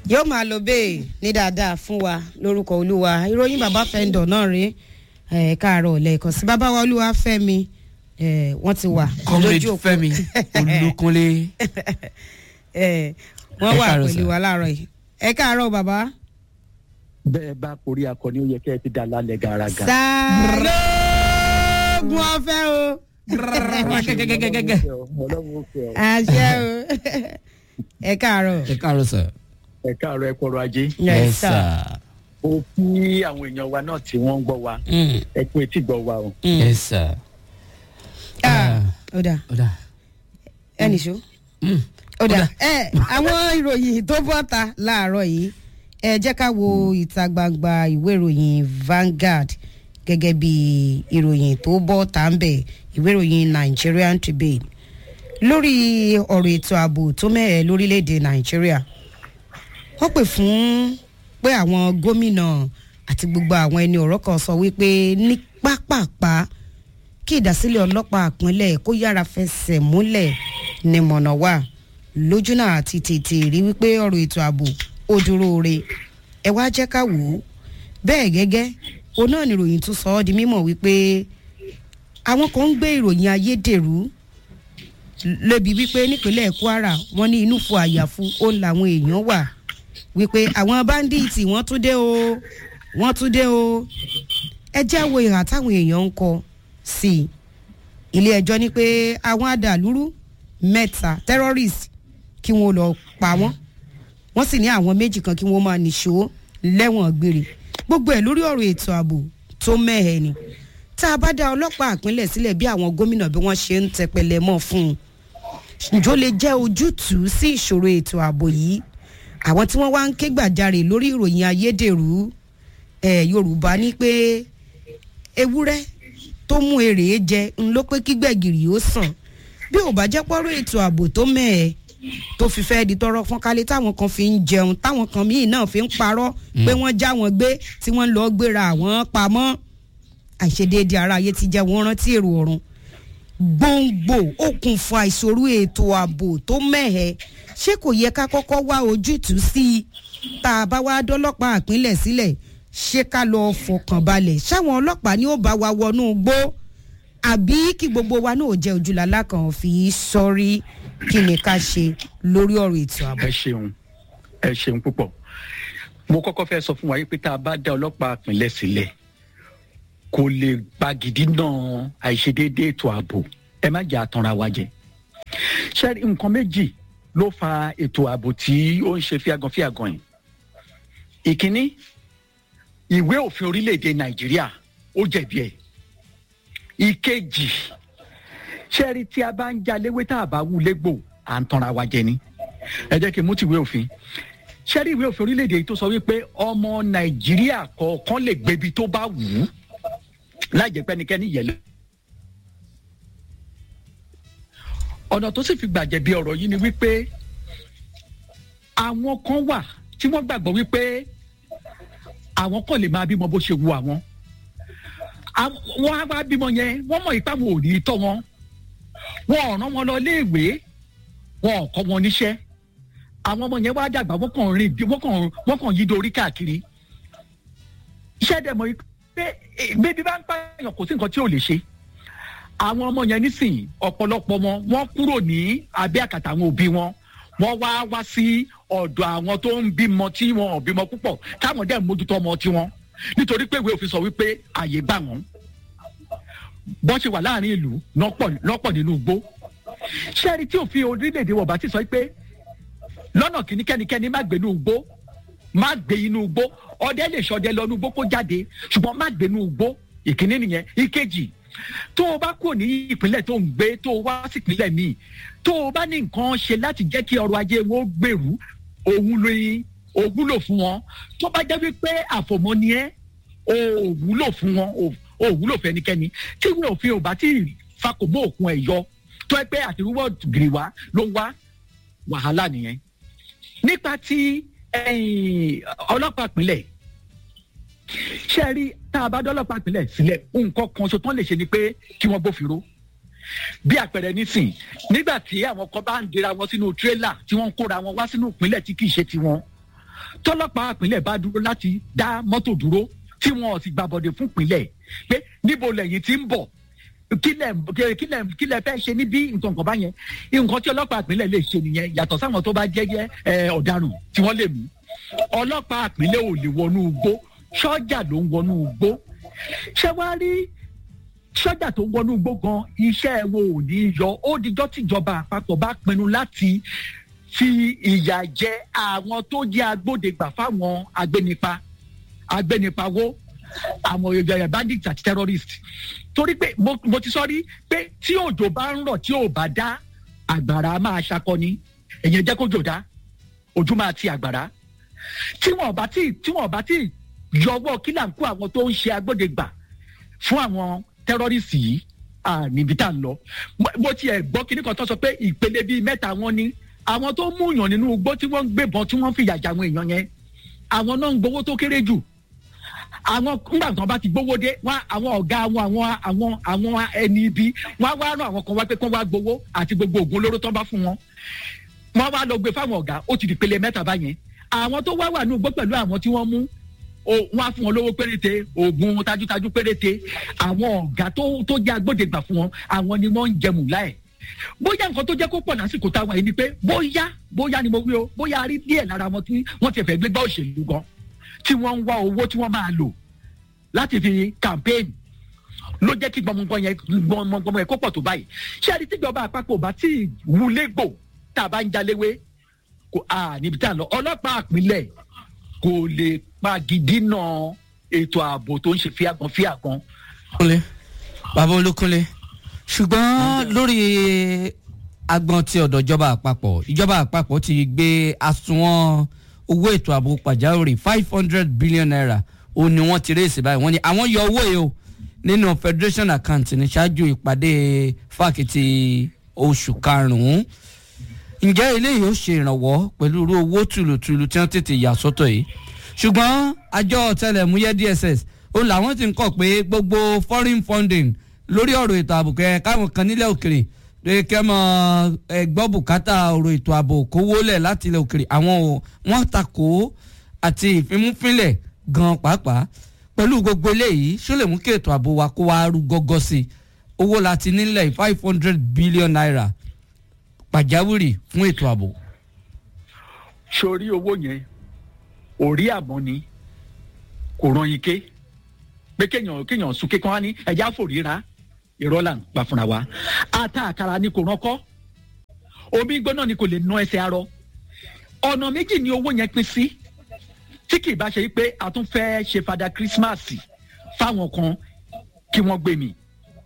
yóò máa lọ bẹ́ẹ̀ ní dáadáa fún wa lórúkọ olúwa ìròyìn bàbá fẹ́ńdọ̀ náà rí ẹ̀ káàárọ̀ lẹ́ẹ̀kan sí bàbá wa olúwa fẹ́mi ẹ̀ wọ́n ti wà comrade fẹmi olùkúnlé ẹ̀ wọ́n Ẹ wà káàárọ̀ pẹ̀lú sir. wa láàárọ̀ yìí ẹ káàárọ̀ bàbá. bẹ́ẹ̀ bá korí akọni ó yẹ kẹ́ ẹ ti dá lálẹ́ gàràgà. sàlóògùn ọ̀fẹ́ o gẹgẹgẹgẹgẹ ọlọ́run ó fẹ́ ọ. àṣẹ o ẹ káàárọ̀. ẹ káàárọ̀ sir. ẹ káàárọ̀ ẹ kọrọ ajé. yes sir. ó kí àwọn èèyàn wa náà tí wọ́n ń gbọ́ wa Mm, ẹ kú etí gbọ́ wa o. yes sir. Ah, ó dà ó dà. ẹnì ṣó. Mm, ó dà ẹ àwọn ìròyìn tó bọ́ ta láàárọ̀ yìí ẹ jẹ́ ká wo ìta gbangba ìwé ìròyìn Vanguard gẹ́gẹ́ bí ìròyìn tó bọ́ ta ń bẹ̀ ìwé ìròyìn Nigerian Tribune lórí ọ̀rọ̀ ètò ààbò tó mẹ́ẹ̀ lórílẹ̀‐èdè Nàìjíríà wọ́n pè fún pé àwọn gómìnà àti gbogbo àwọn ẹni ọ̀rọ̀ kan sọ wípé ní pápápá kí ìdásílẹ̀ ọlọ́pàá àpínlẹ̀ kó yára fẹsẹ̀ múlẹ̀ ní mọ̀nà wà lójúnà àti tètè rí wípé ọ̀rọ̀ ètò ààbò ó dúró re ẹ wá jẹ́ ká wò ó bẹ́ẹ̀ gẹ́gẹ́ òun náà ni ìròyìn tún sọ ọ́ di mímọ̀ wípé àwọn kan ń gbé ìròyìn ayédèrú lébi wípé nípínlẹ̀ Kwara wọ́n ní inú fún àyàfu ó làwọn èèyàn wà wípé àwọn báńdíìtì wọ́n tún dé o wọ́n tún dé o ẹ jẹ́ wo ìhà táwọn èèyàn ń kọ sí i ilé ẹjọ́ ní pé àwọn adàlúrú mẹ́ta terrorist kí wọ́n lọ pa wọ́n wọ́n sì ní àwọn méjì kan kí wọ́n máa nìṣó lẹ́wọ̀n gbére gbogbo ẹ̀ lórí ọ̀rọ̀ ètò ààbò tó mẹ́hẹ̀ ni tá a bá dá ọlọ́pàá àpínlẹ̀ sílẹ̀ bí àwọn gómìnà bí wọ́n ṣe ń tẹpẹlẹ mọ́ fún un ǹjọ́ lè jẹ́ ojútùú sí ìṣòro ètò ààbò yìí àwọn tí wọ́n wá ń ké gbàjarè lórí ìròyìn ayédèrú ẹ̀ Yorùbá ní pé ewúrẹ́ tó mú èrè jẹ ń ló pé kígbẹ̀gìrì ó sàn bí ò bá jẹ́ pọ́rọ̀ ètò ààbò tó mẹ́ẹ̀ tó fi fẹ́ di tọrọ fún kálí táwọn kan fi ń jẹun táwọn kan míì náà fi ń parọ́ pé wọ́n já wọn gbé tí wọ́n lọ gbéra àwọn pamọ́ àìṣedéédé ara ayé ti jẹ́ wọ́n rántí èrò ọ̀run gbòǹgbò okùnfà ìṣòro ètò ààbò tó mẹ́hẹ̀ ṣé kò yẹ ká kọ́kọ́ wá ojútùú sí i tá a bá wá dọ́lọ́pàá àpínlẹ̀ sílẹ̀ ṣé ká lọ fọkàn balẹ̀ ṣáwọn ọlọ́pàá ni ó bá wa wọnú gbó àbí kí gbogbo wa náà jẹ́ ojúlàlá kan fi sọ́rí kí ni ká ṣe lórí ọ̀rọ̀ ètò ààbò. ẹ ṣeun ẹ ṣeun púpọ̀ mo kọ́kọ́ fẹ́ sọ fún wa yìí pé tá a bá dá ọlọ́pàá àpínlẹ̀ sílẹ̀ kò lè gbàgìdì náà àìṣedéédé ètò ààbò ẹ má jà àtànra wa jẹ ṣé nǹkan méjì ló fa ètò ààbò tí ó ń ṣe fíagan fíagan yìí ìkíní ìwé òfin orílẹ̀-èdè nàìjíríà ó jẹ̀bi ẹ̀ ìkejì ṣẹ́ẹ́rì tí a bá ń jaléwé tá a bá wú légbò à ń tanra wa jẹ ni ẹ jẹ́ kí n mú tìwé òfin ṣẹ́ẹ́rì ìwé òfin orílẹ̀-èdè yìí tó sọ wípé ọmọ nàìjíríà kọ̀ọ̀kan lè gbébi tó bá wù ú láì jẹ́ pẹ́nikẹ́ni yẹ̀ lọ. ọ̀nà tó sì fi gbàjẹ̀bi ọ̀rọ̀ yìí ni wípé àwọn kan wà tí wọ́n gbàgbọ́ wípé àwọn kan lè máa bímọ bó ṣe wu àwọn Àwọn- wọ́n á wá bímọ yẹn wọ́n mọ̀ ipá wọn ò ní tọ́ wọn wọn ò rán wọn lọ léèwé wọn ò kọ́ wọn níṣẹ́ àwọn ọmọ yẹn wá dàgbà wọ́n kàn rìn bí wọ́n kàn wọ́n kàn yí dorí káàkiri iṣẹ́ dẹ̀ mọ̀ pé eh, bébí bá ń pààyàn kò sí nǹkan tí ò lè ṣe àwọn ọmọ yẹn nísìnyí ọ̀pọ̀lọpọ̀ wọn wọ́n kúrò ní abẹ́ àkàtà àwọn òbí wọn wọ́n wá wá sí ọ̀dọ̀ àwọn tó ń bímọ tí wọn ò bímọ púpọ̀ káwọn dẹ̀ mójútó ọmọ tiwọn nítorí pé ìwé òfin sọ wípé àyè gbà wọ́n bọ́n ṣe wà láàrin ìlú lọ́pọ̀ lọ́pọ̀ nínú igbó ṣẹ́ẹ́rì tí òfin orílẹ̀-èdè wọ̀ bá ti sọ pé lọ́nà kìíní kẹ́nikẹ́ni má gbé inú igbó má gbé inú igbó ọdẹ lè ṣọdẹ lọ inú igbó kó jáde ṣùgbọ́n má gbé inú igbó ìkíní nìyẹn ìkejì tó o bá kúrò ní ìpínlẹ̀ tó ń gbé tó o wá sí ìpínlẹ̀ míì tó o bá ní nǹkan ṣe láti jẹ́ kí ọrọ̀ ajé wọn gbèrú òun lóyún o wúlò fún wọn tó bá jẹ́ wípé àfòmọ́ ni ẹ́ o ò wúlò fún wọn o ò wúlò fún ẹnikẹ́ni tí ìwé òfin ò bá tí ì fakòmọ́ òkun ẹ̀ yọ tó ẹ pé àtiwọ́ gírí wa ló ń wá wàhálà nìyẹn nípa ti ẹ̀yìn ọlọ́pàá ìpínlẹ̀ ṣé ẹ rí tá a bá dọ́lọ́pàá ìpínlẹ̀ sílẹ̀ nǹkan kan ṣo tán lè ṣe ni pé kí wọ́n gbófinró bí àpẹẹrẹ nísìn nígbà tí àwọn kan bá ń dira wọn sínú tírélà tí wọ́n ń kóra wọn wá sínú ìpínlẹ̀ tí kì í ṣe tiwọn tọ́lọ́pàá ìpínlẹ̀ bá dúró láti dá mọ́tò dúró tí wọn ò sì gbàbọ̀dẹ̀ fún ìpínlẹ̀ pé níbo lẹ́yìn tí ń bọ̀ kílẹ̀ kílẹ̀ kílẹ̀ fẹ́ ṣe níbí nǹkan kan bá yẹn nǹkan tí ọlọ́pàá ìpínlẹ̀ lè ṣe nìyẹn yàtọ̀ sáwọn tó bá jẹ́jẹ́ ẹ, ọ̀daràn tí wọ́n lè mú ọlọ́pàá ìpínlẹ̀ ò lè wọnú igbó sọ́jà ló ń wọnú igbó ṣé wàá rí sọ́jà tó ń wọnú igbó gan iṣẹ́ wọn ò ní yọ ó dijọ́ tìjọba àpapọ̀ bá pinnu láti fi ìyà jẹ àwọn tó jẹ́ agbódegbà fáwọn agbénipa agbénipawó àwọn èèyàn bandits àti terrorists torí pé mo mo ti sọ rí pé tí òjò bá ń rọ̀ tí ò bá dá àgbàrá máa ṣakọni èyàn jẹ́ kó jò dá ojú máa ti àgbàrá tí wọn bá tí tí wọn bá tí yọwọ́ kílà ń kó àwọn tó ń ṣe agbódegbà fún àwọn tẹ́rọ́rìsì yìí à níbi tá à ń lọ mo mo tiẹ̀ gbọ́ kíní kan tó sọ pé ìpele bíi mẹ́ta wọn ni àwọn tó mú yàn nínú igbó tí wọ́n ń gbébọn tí wọ́n ń fìyà jà àwọn èèyàn yẹn àwọn náà ń gbowó tó kéré jù àwọn ńgbà tí wọn bá ti gbowó dé wọn àwọn ọgá àwọn àwọn àwọn àwọn ẹni ibi wọn á wá rán àwọn kan wá pé kán wá gbowó àti gbogbo oògùn olóró tó ń bá fún wọn wọn wá lọ gbé fáwọn ọgá ó ti di pele mẹ́ta báyẹn àwọn tó wá wà ní ugbó pẹ̀lú àwọn tí wọ́n mú o wọn á fún wọn lówó péréte oògùn tajútajú péréte àwọn ọgá tó tó jẹ́ agbódegbà fún wọn àwọn ni wọ́n ń jẹmù láì bóyá nǹkan tó jẹ́ kó pọ̀ lásìkò táwọn yìí ni pé bóyá bóyá ni mo wí o bóyá a rí díẹ̀ lára wọn tí wọ́n ti fẹ́ gbégbá òṣèlú gan tí wọ́n ń wá owó tí wọ́n máa lò láti fi campaign ló jẹ́ kí gbọmọgbọmọ yẹn gbọmọgbọmọ yẹn kó pọ̀ tó báyìí ṣé ẹni tíjọba àpapọ̀ bá tí wulé gbò tá a bá ń jaléwé kò à níbi tá a lọ ọlọ́pàá àpilẹ̀ kò lè pa gidi náà ètò ààbò tó ń ṣe fíàgbọ́n fíàgbọ́n. kúnlé bàbá olókúnlé ṣùgbọ́n lórí agbọn ti ọ̀dọ̀ ìjọba àpapọ̀ ìjọba àpapọ̀ ti gbé àsùnwọ̀n owó ètò ààbò pàjáwìrì five hundred billion naira òun ni wọ́n ti rèésì báyìí wọ́n ní àwọn yọ owó yìí o nínú federation account ní ṣáájú ìpàdé fákìtì oṣù karùn-ún ǹjẹ́ eléyìí ó ṣe ìrànwọ́ pẹ̀lú irú owó tùlùtùlù tí wọ́n tètè yà sọ́tọ̀ yìí ṣùgbọ́n àjọ ọ̀tẹlẹ̀múyẹ́ dss ó làwọn ti ń kọ̀ pé gbogbo foreign funding lórí ọ̀rọ̀ ètò ààbò kẹ káwọn kan nílẹ̀ òkèrè pé kẹ́ mọ ẹ gbọ́ bùkátà ọ̀rọ̀ ètò ààbò kówó lẹ̀ láti ilẹ̀ òkèrè àwọn ò wọ́n takò àti ìfimúfínlẹ̀ gan pàápàá pẹ̀lú gbogbo eléyìí ṣó lè mú kí ètò ààbò wa kó wa rú gọ́gọ́ sí i owó láti nílẹ̀ five hundred billion naira pàjáwìrì fún ètò ààbò. sórí owó yẹn orí àmọ́ ni kò ran ike pé kéèyàn kéèyàn sùn kékan wá ní ẹja fòríra irọ́ là ń pa fúnra wa ata àkàrà ni kò ránkọ́ omi gbóná ni kò lè ná ẹsẹ̀ arọ ọ̀nà méjì ni owó yẹn pín sí tí kì í bá ṣe pé a tún fẹ́ ṣe fada kírísímàsì fáwọn kan kí wọ́n gbé mi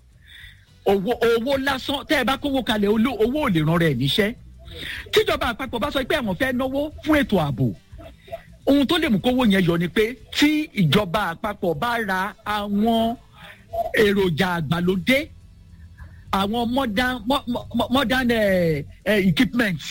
owó owó lásán tẹ́ ẹ bá kówó kalẹ̀ olú owó ò lè ran rẹ̀ níṣẹ́ tíjọba àpapọ̀ bá sọ pé àwọn fẹ́ náwó fún ètò ààbò ohun tó lè mú kówó yẹn yọ ni pé tí ìjọba àpapọ̀ bá ra àwọn èròjà àgbàlódé àwọn modern mo- mo- modern eh, eh, equipment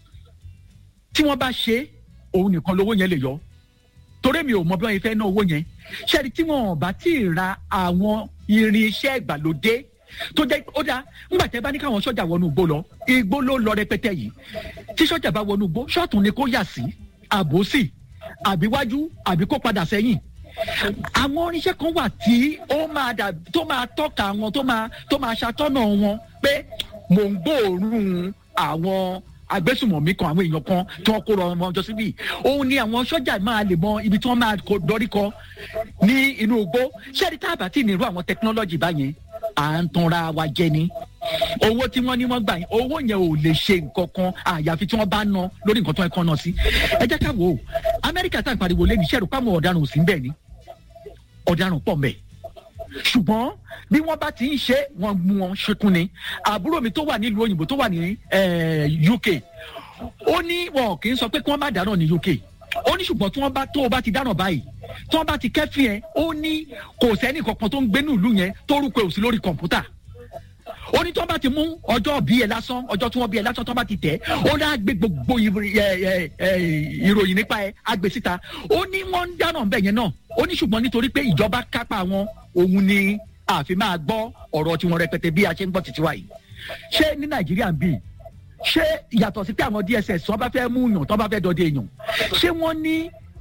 tí wọ́n bá ṣe òun nìkan lówó yẹn lè yọ torí mi ò mọ bí wọ́n fẹ́ ná owó yẹn ṣẹ́ni tí wọ́n bá tí ì ra àwọn irinṣẹ́ ìgbàlódé tó jẹ́ ó dáa ńgbà tẹ́ bá ní káwọn sọ́jà wọnú igbó lọ igbó ló lọ rẹpẹtẹ yìí tí sọ́jà bá wọnú igbó ṣọ́ọ̀tún ni kó yà sí àbòsí àbíwájú àbí kó padà sẹ́yìn àwọn irinṣẹ́ kan wà tí ó máa dà tó máa tọ́ka wọn tó máa tó máa ṣàtọ́nà wọn pé mò ń gbóòórùn àwọn agbésùmọ̀mí kan àwọn èèyàn kan tí wọ́n kó rọ wọn jọ síbí òun ni àwọn sọ́jà máa lè mọ ibi tí wọ́n máa kó dọ́rí kọ ní inú igbó ṣẹ́ni tá a bá tí ì nírú àwọn tẹkinọ́lọ́jì báyẹn à ń tanra wa jẹ ni owó tí wọ́n ní wọ́n gbà yẹn owó yẹn ò lè ṣe nǹkan kan àyàfi tí wọ́n bá ná lórí nǹkan tó ń kọ́ náà sí ẹ jẹ́ ká wò ó amẹ́ríkà tá à ń pariwo lé ní iṣẹ́ rò pàmò ọ̀daràn ò sí ń bẹ̀ ni ọ̀daràn pọ̀ mẹ́ ṣùgbọ́n bí wọ́n bá ti ń ṣe wọ́n mú wọn ṣekún ni àbúrò mi tó wà nílùú òyìnbó tó wà ní eh, uk ó ní wọn kì í sọ pé kí wọ́n má dáná ní uk ó ní ṣùgbọ́n tí wọ́n bá tó o bá ti dáná báyìí tí wọ́n bá ti kẹ́fìn ẹ̀ ó ní kò sẹ́ni kankan tó ń gbénú ìlú yẹn tó rúkọ òsì lórí kọ̀ǹpútà ó ní tí wọ́n bá ti mú ọjọ́ bí ẹ lásán ọjọ́ tí wọ́n bí ẹ lásán tí wọ́n bá ti tẹ̀ ó ní àgbẹ̀ gbogbo ìrì- ẹ, ẹ, ẹ, ìròyìn nípa ẹ àgbẹ̀ síta ó ní wọ́n ń dáná bẹ́ẹ̀ yẹn náà ó ní ṣùgbọ́n nítorí pé ìjọba kápá wọn òun ni àfi máa gbọ́ ọ̀rọ̀ tí wọ́n rẹpẹtẹ bí a ṣe ń gbọ́ títí wa yìí ṣé ní nàìjíríà ń bì ṣé yàtọ̀ sí pé àwọn dss wọn bá fẹ́ mú yàn tó bá fẹ́ dọdẹ èèyàn ṣé wọ́n ní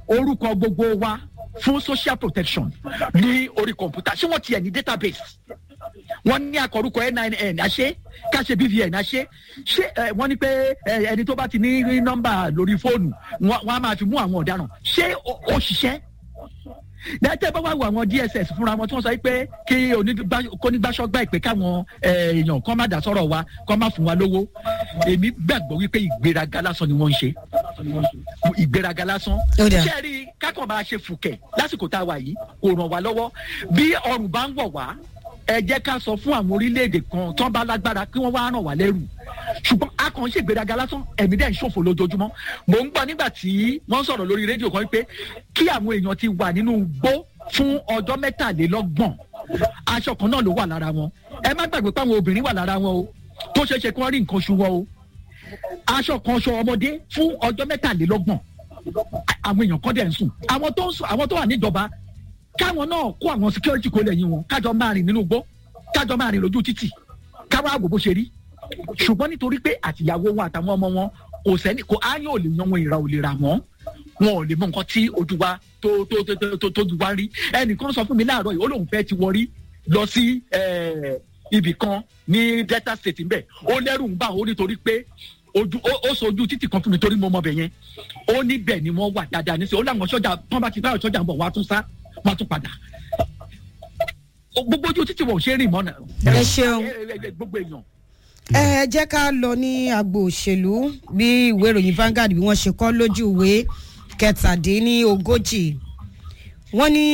orúkọ gbogbo wa fún social protection ní orí kọ̀ǹpútà ṣé wọ́n tiẹ̀ ní database wọ́n ní akọ̀rúkọ nin àṣẹ káṣe bvn àṣẹ ṣé ẹ, wọ́n ní pé ẹ, ẹni tó bá ti ní nọ́mbà lórí fóònù wọ́n wọ́n á máa fi mú àwọn ọ̀daràn ṣé ó- ó ṣiṣẹ́ dẹ́tẹ́ bá wà wọ àwọn dss fúnra wọn tí wọ́n sọ pé kí onígbà- kónígbàsọ́gbà ìpè káwọn ẹ, èèyàn kọ́ má dà sọ́rọ̀ wa kọ́ má fún wa lówó èmi gbàgbọ́ wípé ìgbéraga lásán ni wọ́n ń ṣe ìgbéraga lásán Ó dà. ṣé rí kákan máa ṣe fùkẹ̀ lásìkò tá a wà yìí kò ràn wá lọ́wọ́ bí ọrùn bá ń wọ̀ wá ẹ jẹ́ ká sọ fún àwọn orílẹ̀-èdè kan tó ń bá lágbára kí wọ́n wá ràn wá lẹ́rù ṣùgbọ́n a kàn ń ṣègbéraga lásán ẹ̀mí dẹ̀ ń ṣòfò lójoojúmọ́ mò ń gbọ́ nígbà tí wọ́n sọ̀rọ̀ lórí rédíò kan pé kí àwọn èèyàn ti wà nínú igbó fún ọjọ́ mẹ́tàlélọ́gbọ̀n aṣọ kan náà ló wà lára wọn ẹ má gbàgbé pé àwọn obìnrin wà lára wọn o tó ṣeé ṣe kí wọ́n rí nǹkan oṣù wọn o aṣọ kan aṣọ ọmọdé fún ọjọ́ mẹ́tàlélọ́gbọ̀n àwọn èèyàn kan dẹ̀ ń sùn àwọn tó ń sùn àwọn tó wà níjọba káwọn náà kó àwọn security kó lẹ́yìn wọn kájọ máa rìn nínú igbó kájọ máa rìn lójú títì káwọn àgbò bó ṣe rí ṣùgbọ́n nítorí pé àtìyàwó wọn àtàwọn ọmọ wọn kò sẹ́ni kò áyán ò lè yan wọn ìra ò lè rà wọ́n wọn ò lè mọ nǹkan tí ojú wa tó tó tó tó tó tójú wa rí ẹnìkan sọ fún mi láàárọ̀ yìí ó lóun fẹ́ ti wọrí lọ sí eh, ibì kan ní delta state ńbẹ ó lẹ́rù ń bà ó nítorí pé ojú ó ó sojú títì kan fún mi torí mo mọ bẹ̀ yẹn ó níbẹ̀ ni wọ́n wà dáadáa níṣẹ́ ó láwọn sọ́jà tán bá ti báwọn sọ́jà ń bọ̀ wọ́n á tún sá wọ́n á tún padà Ó- gbogbo ojú títì wọn ò ṣe é rìn mọ́ náà ẹ ṣeun. ẹ- ẹ- ẹ- gbogbo èèyàn ẹ jẹ́ ká lọ ní agbo òṣèlú bí ìwé ìròyìn Vanguard bí wọ́n ṣe kọ́ lójú ìwé kẹtàdínlógójì wọ́n ní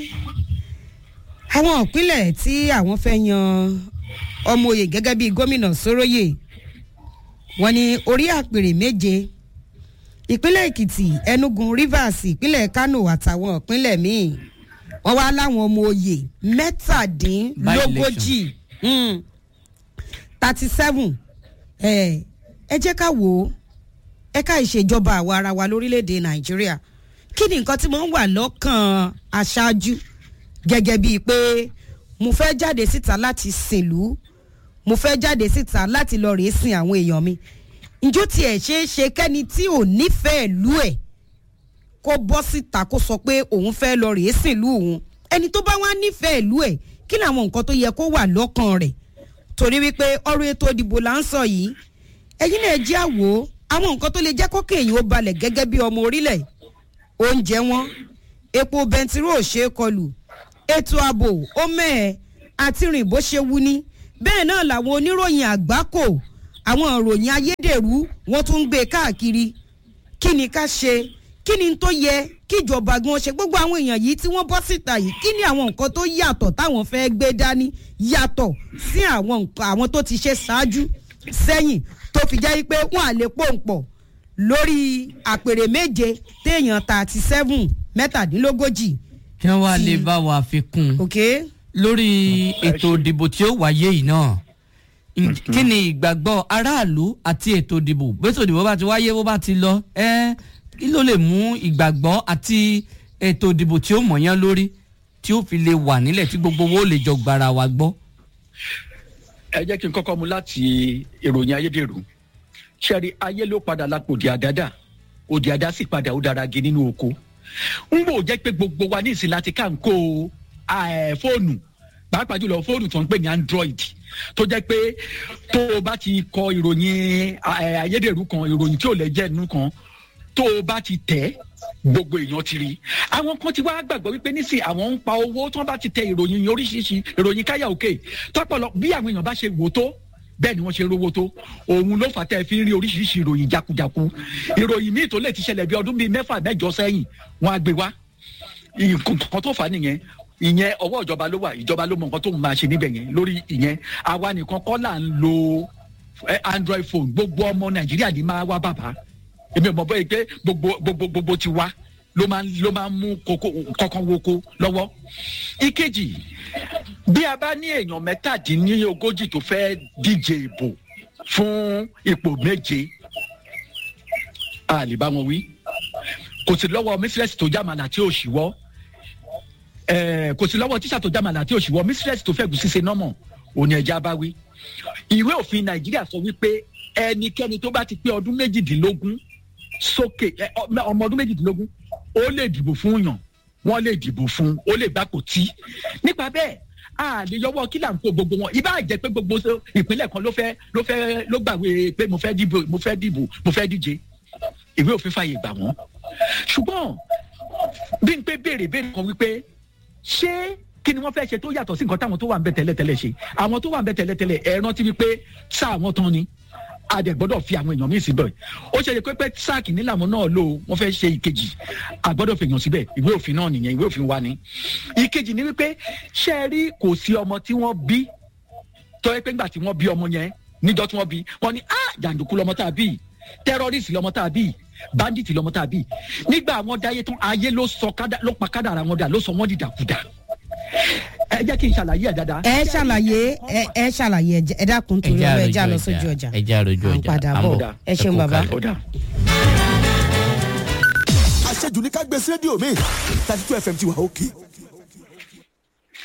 àwọn ìpínlẹ̀ tí àwọn fẹ́ yan ọmọ oyè gẹ́gẹ́ bí gómìnà Sóróyè wọ́n ní orí àpèrè méje ìpínlẹ̀ Èkìtì Enugu Rivers ìpínlẹ̀ Kano àtàwọn ìpínlẹ̀ míì wọ́n wá láwọn ọmọ oyè mẹ́tàdínlógójì Mm thirty seven ẹ ẹ jẹ́ ká wò ó ẹ̀ka ìṣèjọba àwa ara wa lórílẹ̀‐èdè nàìjíríà kí ni nǹkan tí mo ń wà lọ́kàn aṣáájú gẹ́gẹ́ bíi pé mo fẹ́ jáde síta láti sìnlú mo fẹ́ jáde síta láti lọ rèé sin àwọn èèyàn mi njó tiẹ̀ ṣeé ṣe kẹ́ni tí ò nífẹ̀ẹ́ lú ẹ̀ kó bọ́ síta kó sọ pé òun fẹ́ lọ rèé sìnlú òun ẹni tó bá wá nífẹ̀ẹ́ lú ẹ̀ kí ni àwọn nǹkan tó yẹ kó wà lọ́kàn rẹ̀ torí wípé ọ̀rọ̀ ètò ìdìbò là ń sọ yìí ẹ̀yin náà jẹ́ àwò àwọn nǹkan tó lè jẹ́ kókè èyàn ó balẹ̀ gẹ́gẹ́ bí ọmọ orílẹ̀ oúnjẹ wọn epo bẹntiró ò ṣe é kọlù ètò ààbò ó mẹ́ẹ̀ àti rìn bó ṣe wú ní bẹ́ẹ̀ náà làwọn oníròyìn àgbákò àwọn ìròyìn ayédèrú wọ́n tún ń gbé káàkiri kí ni ká ṣe kí ni tó yẹ kíjọba gan ṣe gbogbo àwọn èèyàn yìí tí wọ́n bọ́ síta yìí kí ni àwọn nǹkan tó yàtọ̀ táwọn fẹ́ gbé dání yàtọ̀ sí àwọn nǹkan àwọn tó ti ṣe ṣáájú sẹ́yìn tó fi jẹ́ pé wọ́n à lè pòǹpọ̀ lórí àpèrè méje téèyàn thirty seven mẹ́tàdínlógójì. kí wọ́n wá lè bá wa fi kún un ok lórí ètò ìdìbò tí ó wáyé yìí náà Ǹ- kí ni ìgbàgbọ́ aráàlú àti ètò ìdìbò bẹ́tò ìdìbò bá ti wáyé bó bá ti lọ ẹ́ kí ló lè mú ìgbàgbọ́ àti ètò ìdìbò tí ó mọ̀yán lórí tí ó fi lè wà nílẹ̀ tí gbogbo owó lè jọ gbára wa gbọ́. ẹ jẹ́ kí n kọ́kọ́ mu láti ìròyìn ayédèrú ṣẹ́rí ayé ló padà lápò òdì àdádà òdì àdá sì padà ó dára gi nínú oko ń bò jẹ́ pé gbogbo wa ní ìsìn láti ká ń kó eh, fóònù pàápàá jùlọ fóònù tó ń pè ní android tó jẹ́ pé tó o bá ti kọ ìròyìn eh, ayédèrú kan ìròyìn tí ò lẹ́jẹ̀ nínú kan tó o bá ti tẹ̀ gbogbo èèyàn ti rí àwọn kan ti wá gbàgbọ́ wípé nísìn àwọn ń pa owó tí wọ́n bá ti tẹ ìròyìn yẹn oríṣiríṣi ìròyìn káyà òkè tọ́pọ̀lọ bí àwọn èèyàn bá ṣe wò tó bẹ́ẹ̀ ni wọ́n ṣe rówó tó òun ló fà tẹ́ ẹ fi ń rí oríṣiríṣi ìròyìn jakujaku ìròyìn míì tó lè ti ṣẹlẹ̀ bí ọdún bíi mẹ́fà mẹ́jọ sẹ́yìn wọ́n á gbé wá nǹkan tó fà á nìyẹn ìyẹn ọwọ́ ìjọba ló wà ìjọba ló mọ nǹkan tó máa ṣe níbẹ̀ yẹn lórí ìyẹn àwa nìkan kọ́ là ń lo eh, android phone gbogbo ọmọ nàìjíríà ní máa wá bàbá èmi ò mọ̀ bóyá pé gbogbo gbogbo gbogbo ti wá ló máa ń ló máa ń mú kókó kọ́kọ́ woko lọ́wọ́. ìkejì bí a bá ní èèyàn mẹ́tàdínlógójì tó fẹ́ díje ìbò fún ipò méje a lè bá wọn wí kò sí lọ́wọ́ mísírẹ́sì tó jámàlà tí ò ṣíwọ́ ẹ̀ẹ́ kò sí lọ́wọ́ tíṣà tó jámàlà tí ò ṣíwọ́ mísírẹ́sì tó fẹ́ gùn ṣíṣe nọ́mọ̀ òní ẹ̀já bá wí. ìwé òfin nàìjíríà sọ wípé ẹnikẹ́ni tó bá ti pé ọdún méjìdínlógún sókè ẹ, ọ- ọmọ ọdún méjìdínlógún ó lè dìbò fún yàn wọ́n lè dìbò fún ó lè gbà kò tí nípa bẹ́ẹ̀ a lè yọwọ́ kí là ń kó gbogbo wọn ibà jẹ́ pé gbogbo so- ìpínlẹ̀ kan ló fẹ́ ló fẹ́ ló gbàgbé pé mo fẹ́ dìbò mo fẹ́ dìbò mo fẹ́ díje ìwé òfin fàyè gbà wọ́n ṣùgbọ́n bí n pé béèrè béèrè kan wípé ṣé kí ni wọ́n fẹ́ ṣe tó yàtọ̀ sí nǹkan táwọn tó wà ń bẹ tẹ́lẹ̀tẹ́lẹ̀ ṣe àwọn tó wà ń bẹ tẹ́lẹ̀tẹ́lẹ̀ ẹ rántí wípé sáà wọn tán ni a dẹ̀ gbọ́dọ̀ fi àwọn èèyàn míì síbẹ̀ ó ṣe é pé pé sáà kìíní làwọn náà lò ó, wọ́n fẹ́ ṣe ìkejì a gbọ́dọ̀ fi èèyàn síbẹ̀ ìwé òfin náà nìyẹn ìwé òfin wa ni ìkejì ni wípé ṣé ẹ rí kò sí ọmọ tí wọ́n bí tó yẹ pé ńgbà tí wọ́n bí ọmọ yẹn níjọ́ tí wọ́n bí wọ́n ní ah jàǹdùkú lọmọ tá a bí tẹ́rọ́rìsì lọmọ tá a bí bandit lọmọ tá a bí nígbà wọn dáyé tán ayé ló sọ kádà ló pa kádàrà wọn dà ló sọ wọn dìdàkudà ẹ jẹ́ kí n ṣàlàyé ẹ̀ dáadáa. ẹ ṣàlàyé ẹ ẹ ṣàlàyé ẹ jẹ́- ẹ dákun torí ọ̀rọ̀ ẹ já lọ sójú ọjà ẹ já lójú à ń ọjà padà à ń bọ̀ bọ̀. ẹ ṣeun kú bàbá. kalẹ̀. ó dà. àṣejù ní ká gbé sí rédíò mi thirty two fm ti wà òkè